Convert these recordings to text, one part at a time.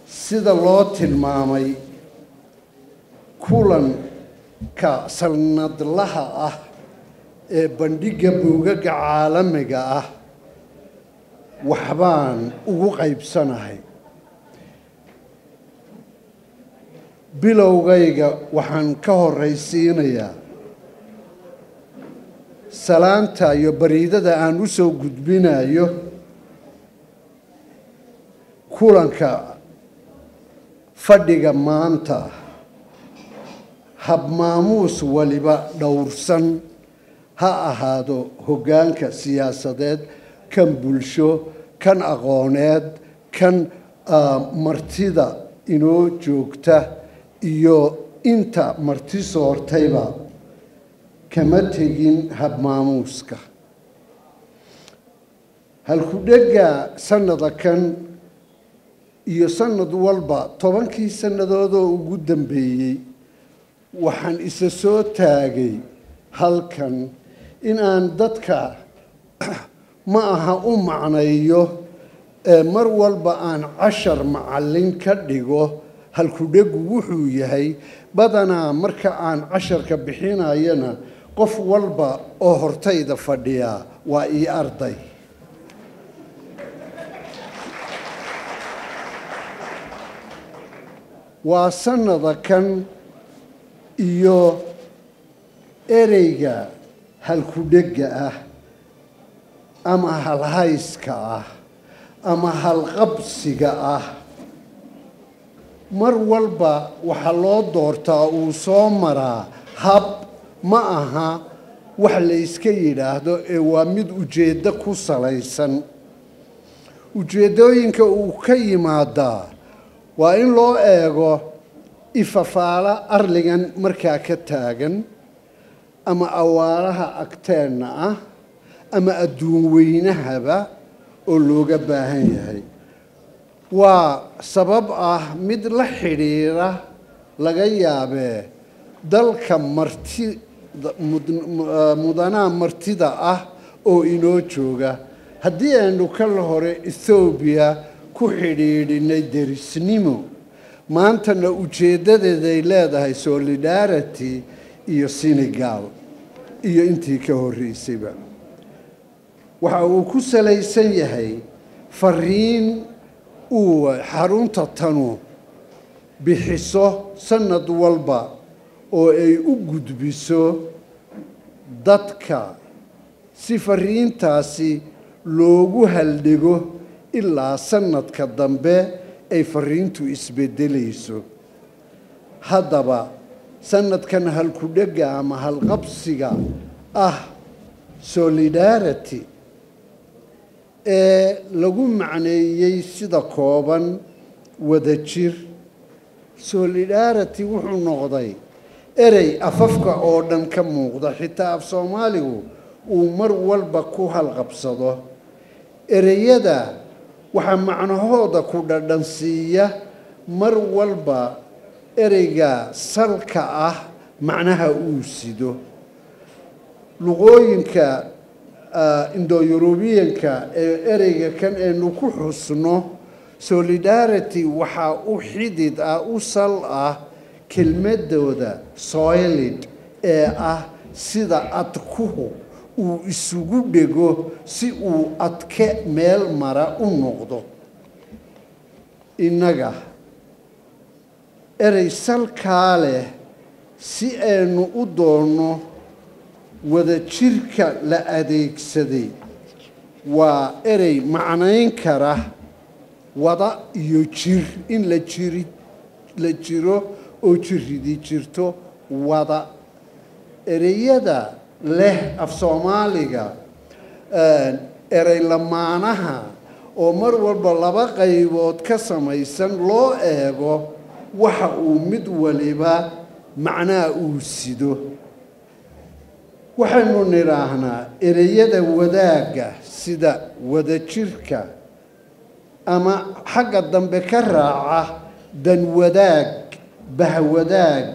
sida loo tilmaamay kulanka sanadlaha ah ee bandhigga buugaga caalamiga ah waxbaan ugu qaybsanahay bilowgayga waxaan ka horraysiinayaa salaanta iyo bariidada aan u soo gudbinayo kulanka fadhiga maanta habmaamuus waliba dhowrsan ha ahaado hoggaanka siyaasadeed kan bulsho kan aqooneed kan martida inoo joogta iyo inta marti soortayba kama tegin habmaamuuska halku-dhegga sannada kan iyo sannad walba tobankii sannadoodoo ugu dambeeyey waxaan isa soo taagay halkan in aan dadka ma aha u macnayo ee mar walba aan cashar macallin ka dhigo halku-dhegu wuxuu yahay badanaa marka aan casharka bixinayana qof walba oo hortayda fadhiyaa waa ii arday waa sannada kan iyo ereyga halku-dhegga ah ama halhayska ah ama halqabsiga ah mar walba waxaa loo doortaa uu soo maraa hab ma aha wax la yska yidhaahdo ee waa mid ujeeddo ku salaysan ujeeddooyinka uu ka yimaadaa waa in loo eego ifafaala arligan markaa ka taagan ama awaaraha agteenna ah ama adduun weynahaba oo looga baahan yahay waa sabab ah mid la xidhiira laga yaabee dalka marti mudanaa martida ah oo inoo jooga haddii aynu kala hore ethoobiya ku xidhiidhinay derisnimo maantana ujeeddadeeday leedahay solidarity iyo senegal iyo intii ka horreysayba waxa uu ku salaysan yahay fariin uu xarunta tanu bixiso sannad walba oo ay u gudbiso dadka si fariintaasi loogu haldhigo ilaa sannadka dambe ay fariintu isbeddelayso haddaba sannadkan halku-dhegga ama halqabsiga ah solidarity ee lagu macneeyey sida kooban wadajir solidarity wuxuu noqday erey afafka oo dhan ka muuqda xitaa af soomaaligu uu mar walba ku halqabsado ereyada waxaa macnahooda ku dhadhansiiya mar walba ereyga salka ah macnaha uu sido luqooyinka indo-yurubiyanka ee ereyga kan aynu ku xusno solidarity waxaa u xidid ah u sal ah kelmadooda soylid ee ah sida adkuhu uu isugu dhego si uu adke meel mara u noqdo innaga erey salkaa leh si aynu u doonno wadajirka la adeegsaday waa erey macnayn kara wada iyo jir in la jiri la jiro oo jiridi jirto wada ereyada leh af soomaaliga erey lamaanaha oo mar walba laba qaybood ka samaysan loo eego waxa uu mid waliba macnaha uu sido waxaynu nidhaahnaa ereyada wadaagga sida wadajirka ama xagga dambe ka raaca danwadaag bahwadaag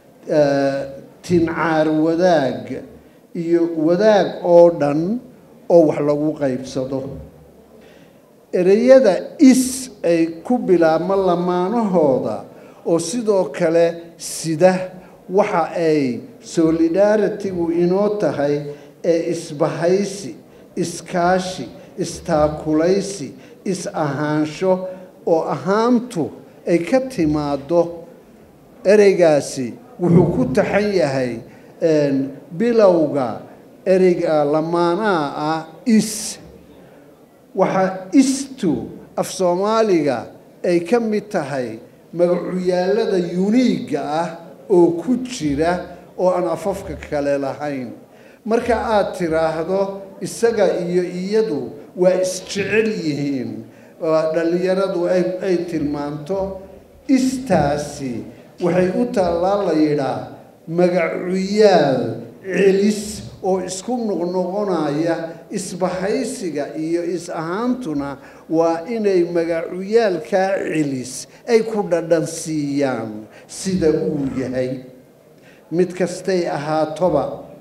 tincaar wadaag iyo wadaag oo dhan oo wax lagu qaybsado ereyada is ay ku bilaabma lamaanahooda oo sidoo kale sida waxa ay solidaritigu inoo tahay ee isbahaysi iskaashi istaakulaysi is-ahaansho oo ahaantu ay ka timaado ereygaasi wuxuu ku taxan yahay bilowga ereyga lamaanaha ah is waxaa istu af soomaaliga ay ka mid tahay magacuyaallada yuniigga ah oo ku jira oo aan afafka kale lahayn marka aad tiraahdo isaga iyo iyadu waa isjecel yihiin dhallinyaradu ay tilmaanto istaasi waxay u taallaa la yidhaa magacuyaal celis oo isku noqnoqonaya isbahaysiga iyo is-ahaantuna waa inay magacuyaalkaa celis ay ku dhadhan siiyaan sida uu yahay mid kastay ahaatoba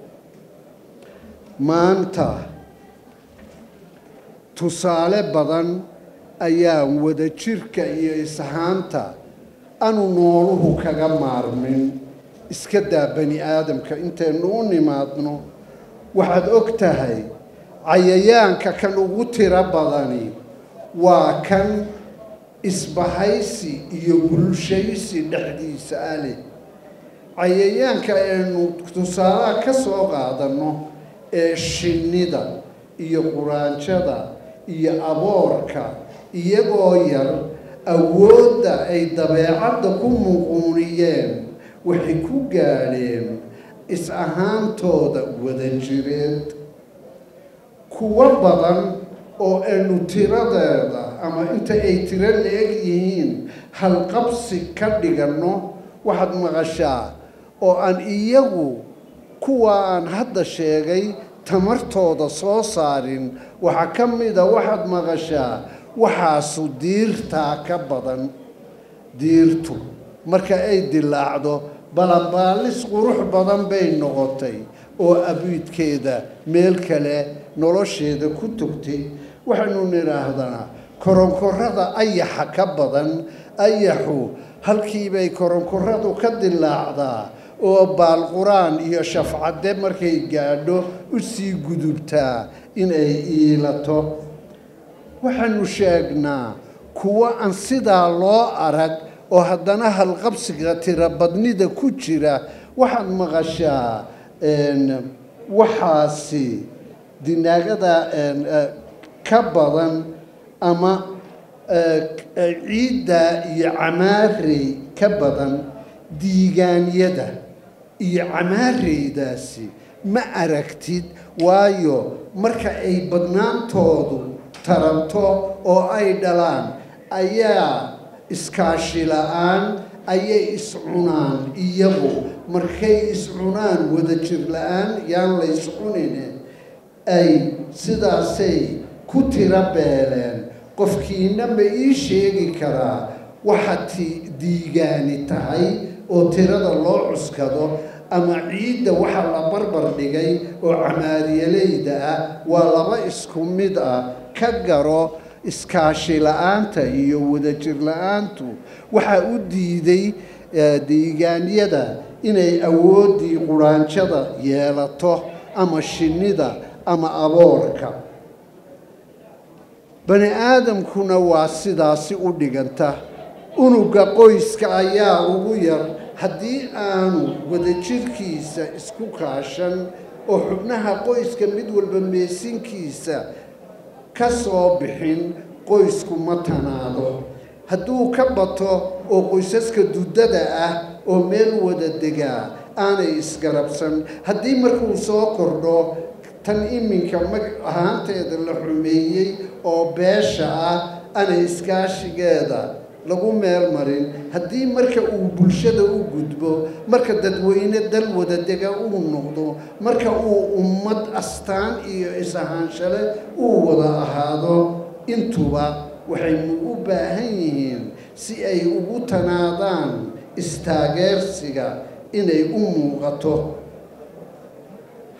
maanta tusaale badan ayaan wada jirka iyo is-ahaanta anu nooluhu kaga maarmin iska daa bani aadamka intaynu u nimaadno waxaad og tahay cayayaanka kan ugu tiro badani waa kan isbahaysi iyo bulshaysi dhexdiisa ah leh cayayaanka aynu tusaalaha ka soo qaadanno ee shinnida iyo quraanjada iyo aboorka iyagoo yar awoodda ay dabeecadda ku muquuniyeen waxay ku gaadheen is-ahaantooda wadajireed kuwo badan oo aynu tiradeeda ama inta ay tiro la-eg yihiin halqabsi ka dhiganno waxaad maqashaa oo aan iyagu kuwa aan hadda sheegay tamartooda soo saarin waxaa ka mida waxaad maqashaa waxaasu diirtaa ka badan diirtu marka ay dilaacdo balanbaalis qurux badan bay noqotay oo abiidkeeda meel kale nolosheeda ku togtay waxaynu nidhaahdanaa koronkorada ayaxa ka badan ayaxu halkiibay koronkoradu ka dilaacdaa oo baalquraan iyo shafcadde markay gaadho u sii gudubtaa inay iilato waxaanu sheegnaa kuwo aan sidaa loo arag oo haddana halqabsiga tirobadnida ku jira waxaad maqashaa waxaasi dinaagada ka badan ama ciidda iyo camaarey ka badan diigaanyada iyo camaareydaasi ma aragtid waayo marka ay badnaantoodu taranto oo ay dhalaan ayaa iskaashi la-aan ayay iscunaan iyagu markay iscunaan wadajir la-aan yaan la iscunine ay sidaasay ku tiro beeleen qofkiina ma ii sheegi karaa waxa ti diigaani tahay oo tirada loo cuskado ama ciidda waxa la barbar dhigay oo camaariyaleyda ah waa laba isku mid ah ka garo iskaashi la-aanta iyo wadajir la-aantu waxaa u diiday diigaanyada inay awooddii quraanjada yeelato ama shinnida ama aboorka bani aadamkuna waa sidaasi u dhiganta unuga qoyska ayaa ugu yar haddii aanu wadajirkiisa isku kaashan oo xubnaha qoyska mid walba meesinkiisa ka soo bixin qoysku ma tanaado hadduu ka bato oo qoysaska duddada ah oo meel wada degaa aanay isgarabsan haddii markuu soo kordho tan iminka mag ahaanteeda la xumeeyey oo beesha ah aanay iskaashigeeda lagu meel marin haddii marka uu bulshada u gudbo marka dadweyne dal wadadega uu noqdo marka uu ummad astaan iyo is-ahaanshale uu wada ahaado intuba waxaynu u baahan yihiin si ay ugu tanaadaan istaageersiga inay u muuqato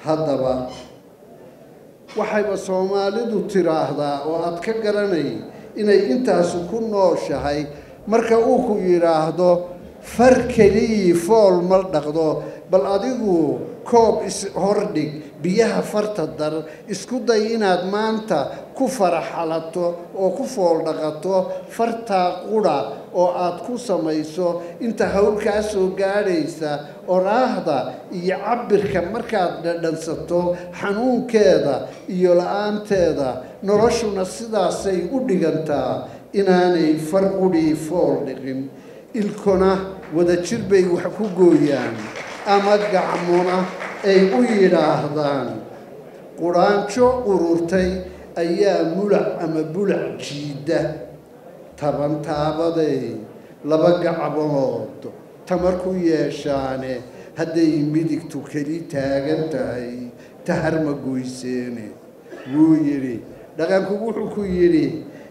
haddaba waxayba soomaalidu tiraahdaa oo aad ka garanay inay intaasu ku nooshahay marka uu ku yidhaahdo far keliyii fool ma dhaqdo bal adigu koob is hordhig biyaha farta dar isku day inaad maanta ku faraxalato oo ku fool dhaqato fartaa qudha oo aad ku samayso inta hawlkaa soo gaadhaysa oraahda iyo cabirka markaad dhadhansato xanuunkeeda iyo la-aanteeda noloshuna sidaasay u dhigantaa inaanay far qudhii fool dhiqin ilkona wadajir bay wax ku gooyaan ama gacmona ay u yidhaahdaan quraanjo ururtay ayaa mulac ama bulac jiidda taban taabaday laba gacmood tamar ku yeeshaane hadday midigtu keli taagan tahay tahar ma goyseene wuu yidhi dhaqanku wuxuu ku yidhi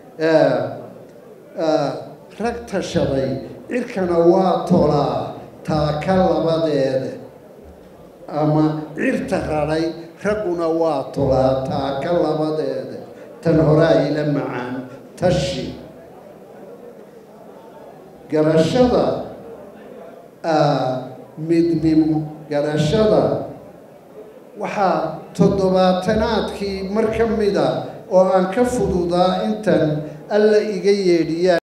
rag tashaday cirkana waa tolaa taaka labadeeda ama cirta radhay ragguna waa tolaa taaka labadeeda tan horaa ila macaan tashi garashada midnimo garashada waxaa toddobaatanaadkii mar ka mida oo aan ka fududaa intan alla iga yeedhiyaan